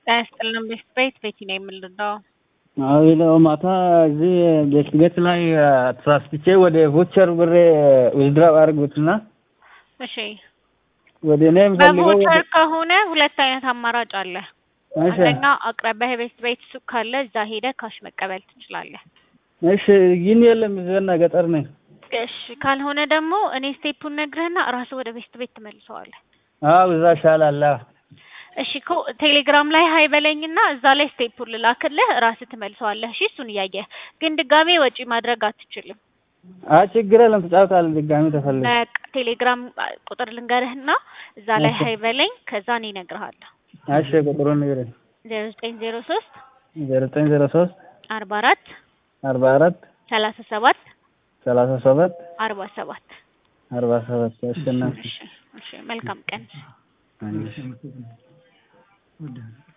ጤና ይስጥልን ቤት ቤት ቤቲ ነው የምንረዳው። አዎ ነው ማታ እዚህ ቤት ቤት ላይ ተሳስቼ ወደ ቮቸር ብሬ ዊዝድራው አድርጉትና እሺ ወደ እኔ የምፈልገው በቮቸር ከሆነ ሁለት አይነት አማራጭ አለ። እሺ አንደኛ አቅራቢያ የቤት ቤት ሱቅ ካለ እዛ ሄደህ ካሽ መቀበል ትችላለህ። እሺ ግን የለም እዚህና ገጠር ነኝ። እሺ ካልሆነ ደግሞ እኔ ስቴፑን ነግረህና ራስህ ወደ ቤት ቤት ትመልሰዋለህ። አዎ እዛ ይሻላል። አዎ እሺ እኮ ቴሌግራም ላይ ሀይ በለኝና እዛ ላይ ስቴፑን ልላክልህ ራስህ ትመልሰዋለህ። እሺ እሱን እያየህ ግን ድጋሜ ወጪ ማድረግ አትችልም። አይ ችግር የለም ትጫወታለህ ድጋሚ ተፈልገ በቃ ቴሌግራም ቁጥር ልንገርህና እዛ ላይ ሀይ በለኝ ከዛ እኔ እነግርሃለሁ። እሺ ቁጥሩን ንገረኝ። ዜሮ ዘጠኝ ዜሮ ሶስት ዜሮ ዘጠኝ ዜሮ ሶስት አርባ አራት አርባ አራት ሰላሳ ሰባት ሰላሳ ሰባት አርባ ሰባት አርባ ሰባት አሸናፊ እሺ እሺ መልካም ቀን። እሺ